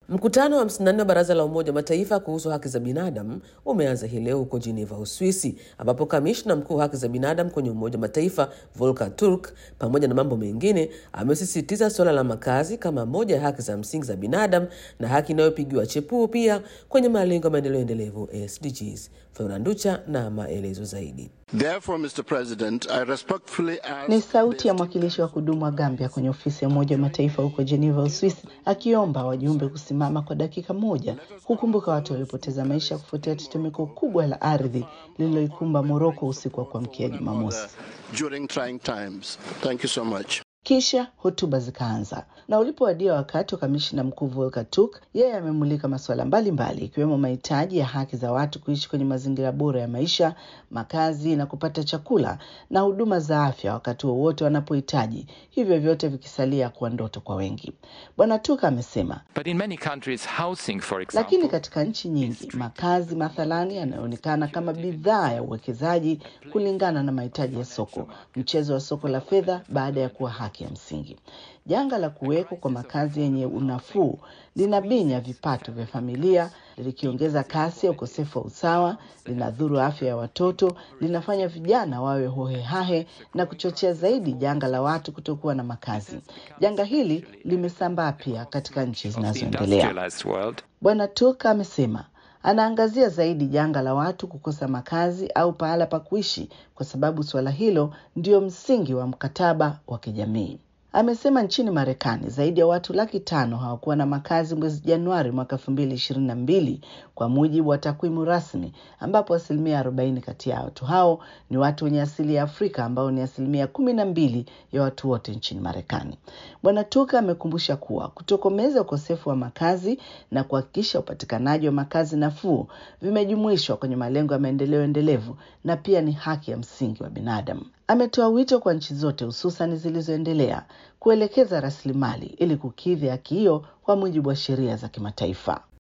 Mkutano wa 54 wa Baraza la Umoja wa Mataifa kuhusu haki za binadamu umeanza hii leo huko Geneva, Uswisi, ambapo kamishna mkuu wa haki za binadamu kwenye Umoja wa Mataifa Volker Turk, pamoja na mambo mengine, amesisitiza suala la makazi kama moja ya haki za msingi za binadamu na haki inayopigiwa chepuo pia kwenye malengo ya maendeleo endelevu SDGs. Flora Nducha na maelezo zaidi. Therefore, Mr. President, I respectfully ask Ni sauti ya mwakilishi wa kudumu wa Gambia kwenye ofisi ya Umoja wa Mataifa huko Geneva, Uswisi, akiomba wajumbe kusimama kwa dakika moja kukumbuka watu waliopoteza maisha kufuatia tetemeko kubwa la ardhi lililoikumba Moroko usiku wa kuamkia Jumamosi. during trying times. Thank you so much. Kisha hotuba zikaanza, na ulipowadia wakati wa kamishina mkuu Volker Turk, yeye amemulika masuala mbalimbali ikiwemo mahitaji ya haki za watu kuishi kwenye mazingira bora ya maisha, makazi na kupata chakula na huduma za afya wakati wowote wanapohitaji, hivyo vyote vikisalia kuwa ndoto kwa wengi. Bwana Turk amesema But in many countries, housing, for lakini example, katika nchi nyingi makazi mathalani yanayoonekana kama bidhaa ya uwekezaji kulingana na mahitaji ya soko, mchezo wa soko la fedha baada ya kuwa haki ya msingi. Janga la kuwekwa kwa makazi yenye unafuu linabinya vipato vya familia, likiongeza kasi ya ukosefu wa usawa, linadhuru afya ya watoto, linafanya vijana wawe hohehahe na kuchochea zaidi janga la watu kutokuwa na makazi. Janga hili limesambaa pia katika nchi of the zinazoendelea. industrialized world, Bwana Turk amesema anaangazia zaidi janga la watu kukosa makazi au pahala pa kuishi kwa sababu suala hilo ndio msingi wa mkataba wa kijamii. Amesema nchini Marekani zaidi ya watu laki tano hawakuwa na makazi mwezi Januari mwaka elfu mbili ishirini na mbili kwa mujibu wa takwimu rasmi, ambapo asilimia arobaini kati ya watu hao ni watu wenye asili ya Afrika ambao ni asilimia kumi na mbili ya watu wote nchini Marekani. Bwana Tuka amekumbusha kuwa kutokomeza ukosefu wa makazi na kuhakikisha upatikanaji wa makazi nafuu vimejumuishwa kwenye malengo ya maendeleo endelevu na pia ni haki ya msingi wa binadamu. Ametoa wito kwa nchi zote hususan zilizoendelea kuelekeza rasilimali ili kukidhi haki hiyo kwa mujibu wa sheria za kimataifa.